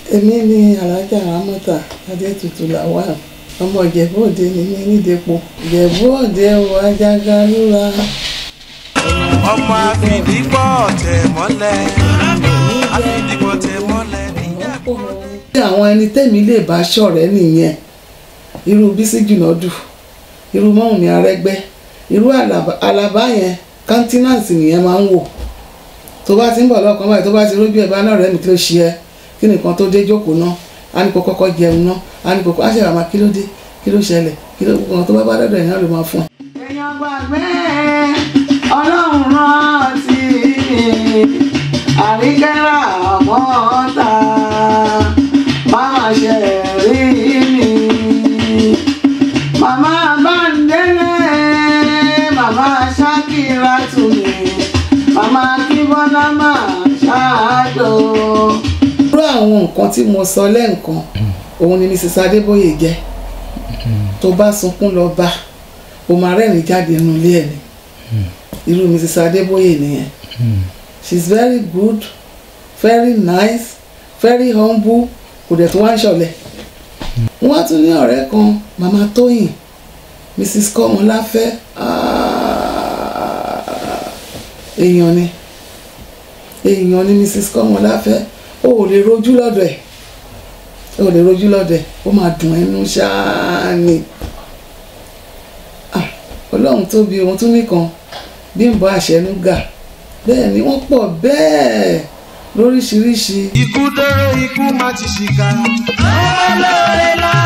èmi ni alájà ramọta adétutù lawal ọmọ ìjẹ̀bú òde ni mí nídẹ̀pọ̀ ìjẹ̀bú òde o ajága lúra ọmọ àfìdígbọ́ tẹ̀ mọ́lẹ̀ àfìdígbọ́ tẹ̀ mọ́lẹ̀ níjẹ̀bú. bí àwọn ẹni tẹ́mi lè bá ṣọ̀rẹ́ nìyẹn irú bísí jùnọ́dù irú mọ́hùnmí arẹ́gbẹ́ irú Àlàbá- àlàbá yẹn kọ́ńtínàǹsì nìyẹn máa ń wò tó bá ti ń bọ̀ lọ́kàn báyìí tó bá ti rójú ẹ̀ bá náà rẹ̀ mi kí ló ṣe ẹ́ kí nìkan tó dé jókòó náà á ní kó kọ́kọ́ jẹun náà á ní kó á ṣe àmà kí ló dé kí ló ṣẹlẹ̀ kí ló gbọ́n tó bá bá dọ̀dọ̀ ẹ̀yán ló máa fún ẹ. èèyàn gbàgbé ọlọ́run rántí àríkẹ́rà ọmọọta máa ṣe rí mi. màmá báńdélé màmá ṣákìrà tù mí màmá kíbọ́lá máa ṣáàjò. irú àwọn nǹkan tí mo sọ lẹ́ǹkan òun ni mrs adébóyè jẹ́ tó bá sunkún lọ bá o máa rẹ́rìn jáde nínú ilé ẹ̀ ni irú mrs adébóyè nìyẹn she is very good very nice very humble kò dẹ̀ tún wá ń ṣọ̀lẹ̀ wọ́n á tún ní ọ̀rẹ́ kan mama tóyìn mrs kọ́mọláfẹ́ ah, èèyàn ni èèyàn ni mrs kọ́mọláfẹ́ o ò lè rojú lọ́dọ̀ ẹ̀ o ò lè rojú lọ́dọ̀ ẹ̀ ó máa dùn ẹnu ṣáá ni Ah, ọlọ́run tóbi ohun tún nìkan bímbọ àṣẹnúgà bẹ́ẹ̀ ni wọ́n pọ̀ bẹ́ẹ̀ lóríṣiríṣi ikú dóró ikú má ti ṣìkà. ọmọ lóore lọ